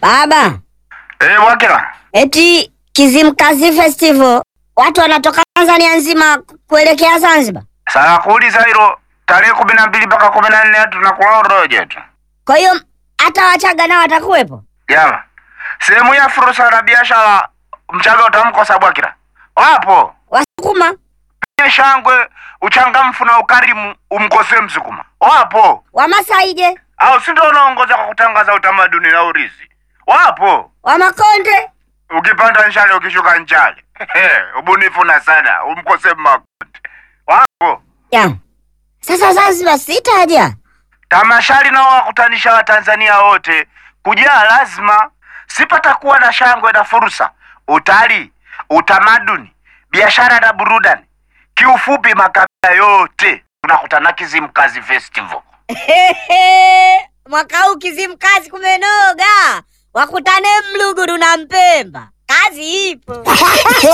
Baba, Eh, Bwakila. eti Kizimkazi Festival watu wanatoka Tanzania nzima kuelekea Zanzibar. Sasa kuuliza hilo tarehe kumi na mbili mpaka kumi na nne tunakula uroje tu. Kwa hiyo hata Wachaga nao watakuwepo. Jama. Sehemu ya fursa na biashara Mchaga utamkosa Bwakila. Wapo. Wasukuma Nye shangwe, uchangamfu na ukarimu umkosee Msukuma. Wapo. Wamasai je? Au si ndio unaongoza kwa kutangaza utamaduni na urithi? Wapo. Wamakonde? Ukipanda nchale ukishuka nchale. Ubunifu na sana umkosee Makonde. Wapo. Ya. Sasa Zanzibar sitaja. Tamashari nao wakutanisha Watanzania wote kujaa, lazima sipatakuwa na shangwe na fursa, utalii, utamaduni, biashara na burudani. Kiufupi, makabila yote tunakutana Kizimkazi Festival. Mwaka huu Kizimkazi kumenoga, wakutane Mluguru na Mpemba, kazi ipo.